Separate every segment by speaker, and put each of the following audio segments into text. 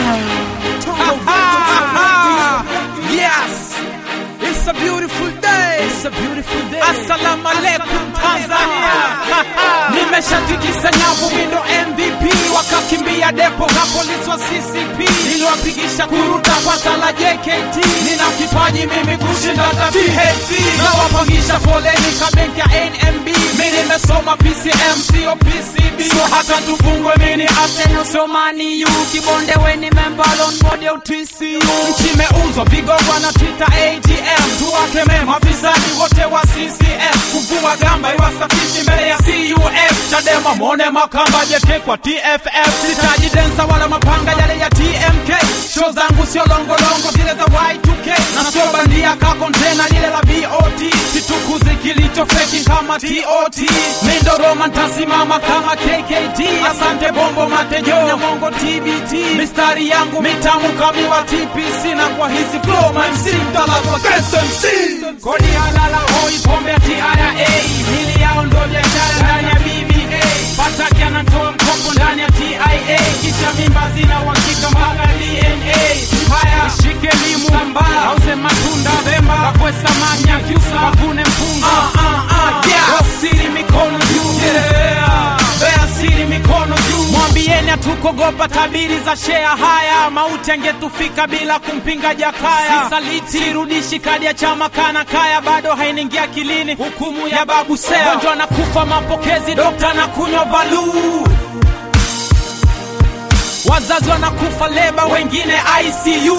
Speaker 1: Yes, it's a beautiful day. It's a beautiful day. Assalamu alaikum Tanzania. Nimeshatikisa nyavu mindo MVP wakakimbia depo na polisi wa CCP niliwapigisha kuruta kwa tala JKT. Nina kipaji mimi kushinda hata THT na wapangisha foleni ka benki ya NMB. Mimi nimesoma PCM sio PCB, so hata tufungwe mini Arsenal sio Man U. Kibonde weni member on board ya TCU. Nchi imeuzwa vigogwa na Twitter ATM. Tuwakeme mafisadi wote wa CCM kuvua gamba iwasafishi mbele ya CUF. Chadema mone makamba jeke kwa TFF. Sitaji densa wala mapanga yale ya TMK. Show zangu sio longolongo zile za Y2K na sio bandia ka kontena lile la BOT. Situkuzi kilicho feki kama TOT. Mindo Roma ntasimama kama KKT. Asante bombo matejo ya mongo TBT. Mistari yangu mitamu kamiwa TPC na kwa hizi flow my MC mtalazwa KSMC. Kodi halala hoi pombe ya TRA. Mili yao ndo biashara ndani ya BBA. Pataki anatoa mkopo ndani ya TIA. Kisha mimba zina uhakika mpaka DNA. Haya shike limu sambaa auze matunda Pemba wakwe samaki Nyakyusa wavune mpunga. Ah, ah, ah, yeah. Wasiri mikono juu yeah. Bea siri mikono juu mwambieni hatukogopa tabiri za shea haya mauti angetufika bila kumpinga jakaya sisaliti sirudishi kadi ya chama kana kaya bado hainiingia akilini hukumu ya babu sea gonjwa na kufa mapokezi dokta na kunywa valuu wazazi wanakufa leba wengine ICU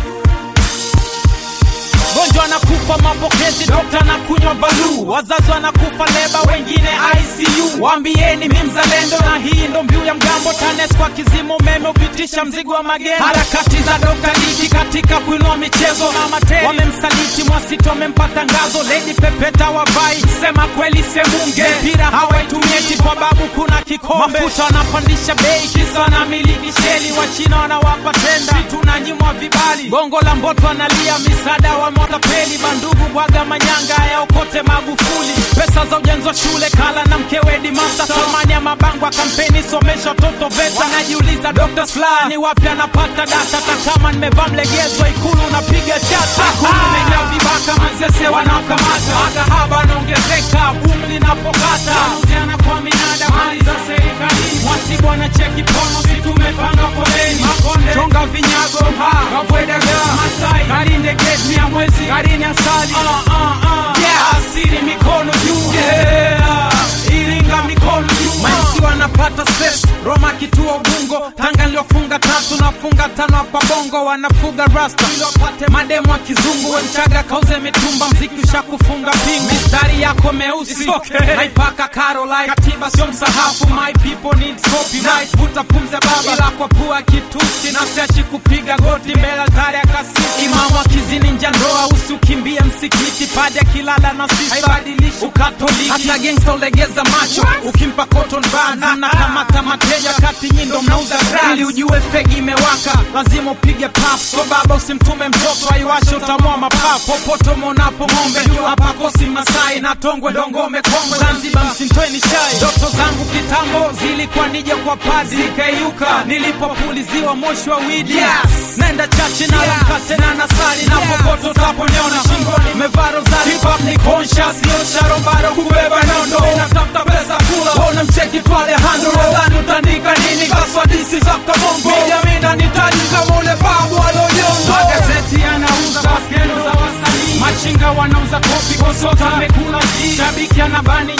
Speaker 1: gonjwa anakufa mapokezi dokta na kunywa balu wazazi wanakufa leba wengine ICU waambieni mi mzalendo na hii ndo mbiu ya mgambo TANES kwa kizima umeme upitisha mzigo wa magendo harakati za dokta Diki katika kuinua michezo na materi wamemsaliti Mwasito wamempa tangazo Lady Pepeta wavai sema kweli semunge mpira hawaitumieti kwa babu kuna kikombe mafuta wanapandisha bei kisa wanamiliki sheli wachina wanawapa tenda si tunanyimwa vibali gongo la mboto analia misaada wa matapeli bandugu bwaga manyanga yaokote Magufuli pesa za ujenzi wa shule kala na mkewe Dimasta thamani ya mabango ya kampeni somesha watoto VETA wanajiuliza Dr. Slaa ni wapi anapata data hata kama nimevaa mlegezo ikulu unapiga chata ikulu imejaa vibaka mazese wanaokamata makahaba anaongezeka boom linapokata uziana kwa minada mali za serikalini mwasibu anacheki pono si tumepanga foleni makonde chonga vinyago ha kabwedaga masai karinde geti ya mwezi karini asali uh, uh, uh. Yeah. asiri mikono juu yeah. iringa mikono juu maisi wanapata space roma kituo ubungo tanga niliofunga tatu nafunga tano hapa bongo wanafuga rasta ili wapate mademu wa kizungu wemchaga kauze mitumba mziki ushakufunga pingu mistari yako meusi okay. naipaka caroline katiba sio msahafu my people need copyright vuta pumze baba ila kwa pua kitusi na siachi kupiga goti mbele altari ya kasisi imamu akizini nja ndoa usiukimbie msikiti padi akilala na sisa haibadilishi ukatoliki hata gangsta ulegeza macho ukimpa cotton bana na kamata mateja kati nyindo mnauza drugs. ili ujue fegi imewaka lazima upige pap so baba usimtume mtoto aiwashe utamua mapafu popote umeonapo ng'ombe jua pakosi masai na tongwe dongome kongwe zanzibar msintweni shai ndoto zangu kitambo zilikuwa nije kwa padi zikaiuka nilipopuliziwa moshi wa widi yes. nenda chache na yeah. mkate na nasali na popote utaponiona shingoni mevaa rozari hip hop ni conscious sio sharobaro kubeba nondo natafuta pesa kula ona mcheki twale hando nadhani utandika nini kaswadisi za kabongo mijamina nitaji kama ule babu alonyongo magazeti yanauza baskendo za wasanii machinga wanauza kopi kosota amekula ji shabiki anabani